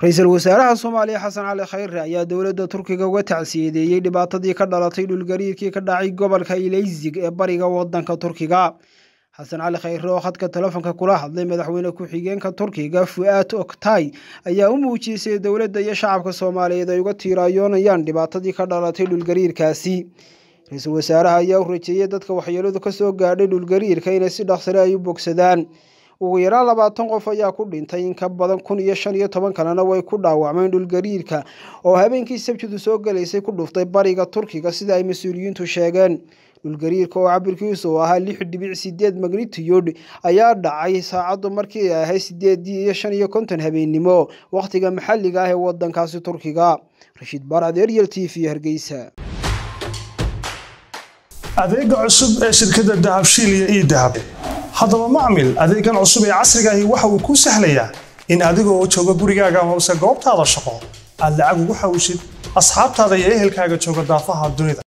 ra-iisul wasaaraha soomaaliya xasan cali khayre ayaa dowladda turkiga uga tacsiyadeeyey dhibaatadii ka dhalatay dhulgariirkii ka dhacay gobolka ileysig ee bariga wadanka turkiga xasan cali khayre oo khadka telefonka kula hadlay madaxweyne ku-xigeenka turkiga fu'aad oktay ayaa u muujisay dowladda iyo shacabka soomaaliyeed ay uga tiiraayoonayaan dhibaatadii ka dhalatay dhulgariirkaasi ra-iisul wasaaraha ayaa u rajeeyey dadka waxyeeladu kasoo gaadhay dhulgariirka inay si dhaqsale ay u bogsadaan ugu yaraan labaatan qof ayaa ku dhintay in ka badan kun iyo shan iyo toban kalena way ku dhaawacmeen dhulgariirka oo habeenkii sabtidu soo galaysay ku dhuftay bariga turkiga sida ay mas-uuliyiintu sheegeen dhulgariirka oo cabirkiisu uu ahaa lix dhibic sideed magnitiyod ayaa dhacay saacaddu markii ay ahayd sideedii iyo shan iyo konton habeennimo wakhtiga maxalliga ah ee wadankaasi turkiga rashiid baarcad eryel t v hargeysa adeega cusub ee shirkadda dahabshiil iyo ii dahab haddaba macmil adeegan cusub ee casrigaahi waxa uu kuu sahlayaa in adigoo jooga gurigaaga amase goobtaada shaqo aad lacag ugu xawshid asxaabtaada iyo ehelkaaga jooga daafaha dunida